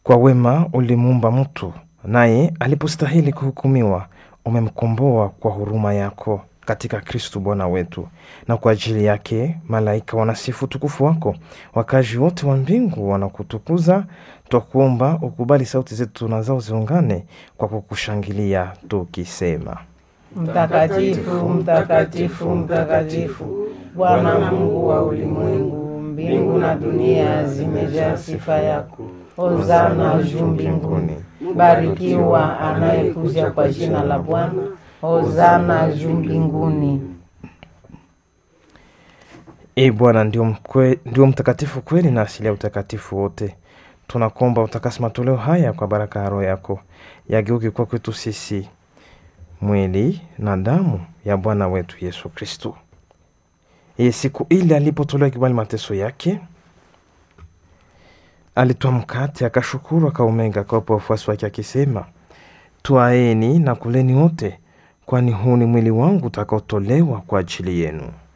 Kwa wema ulimuumba mtu, naye alipostahili kuhukumiwa, umemkomboa kwa huruma yako katika Kristu Bwana wetu. Na kwa ajili yake malaika wanasifu utukufu wako, wakazi wote wa mbingu wanakutukuza. Twakuomba ukubali sauti zetu na zao ziungane kwa kukushangilia tukisema: Mtakatifu, mtakatifu, mtakatifu, Bwana Mungu wa ulimwengu, mbingu na dunia zimejaa sifa yako. Hosana juu mbinguni. Barikiwa anayekuja kwa jina la Bwana. Hosana juu mbinguni. E Bwana, ndio mkwe, ndio mtakatifu kweli na asili ya utakatifu wote. Tunakuomba utakasi matoleo haya kwa baraka ya Roho yako, yageuke kwa kwetu sisi mwili na damu ya Bwana wetu Yesu Kristu. Iye siku ile alipotolewa kibali mateso yake, alitoa mkate, akashukuru, akaumega, akawapa wafuasi wake akisema, twaeni na kuleni wote, kwani huu ni mwili wangu utakaotolewa kwa ajili yenu.